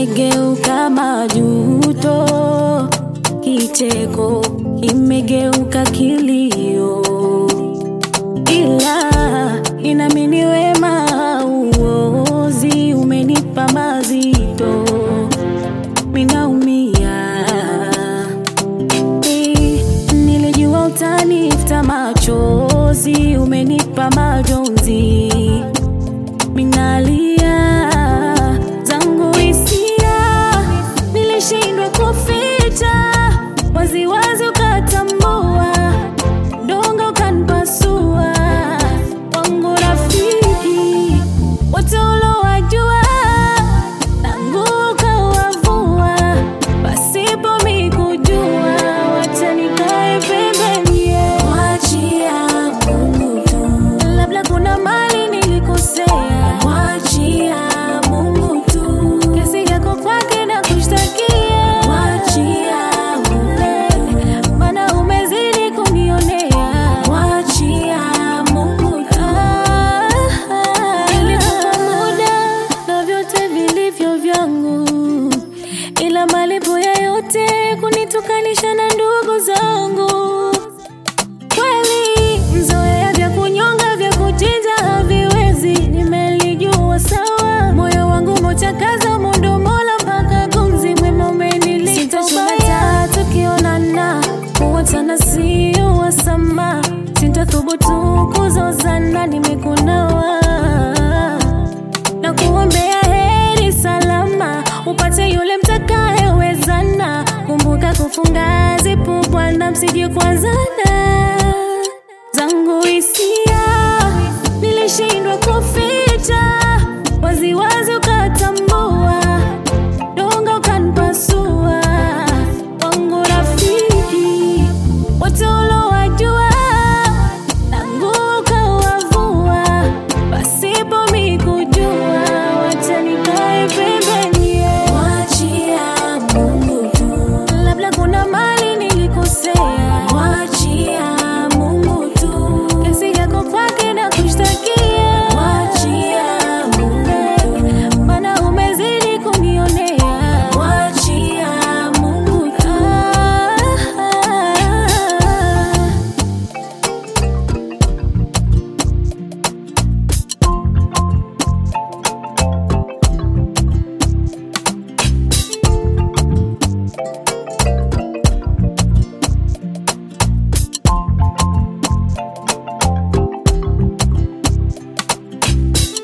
imegeuka majuto, kicheko kimegeuka kilio, ila inamini wema uozi umenipa mazito, minaumia Eh, nilijua utanifuta machozi, umenipa majonzi, minalia zangu hisia, nilishindwa kuficha, waziwazi ukatambua, dongo ukanipasua, wangu rafiki wote ulowajua, tangu ukawavua, pasipo mikujua, wacha nikae pembeni, wachia Mungu tu, labda kuna mali nilikosea, wachia Mungu tu, kesi yako kwake na kushtakia, wachia Mungu, maana umezidi kunionea, wachia Mungu tu. Nilikupa muda na vyote vilivyo vyangu, ila malipo ya yote kunitukanisha na ndugu zangu. Kweli mzoea vya kunyonga vya kuchinja haviwezi, nimelijua sawa. Moyo wangu mochakaza mundo mola mpaka gumzi mwema umenilipa ubaya. Tukionana kuwachana sio wasama, sintathubutu kuzozana, nimekunawa na kuombea heri salama, upate yule mtakayewezana. Kumbuka kufunga zipu bwana, msije kuanzana. Zangu hisia nilishindwa kufi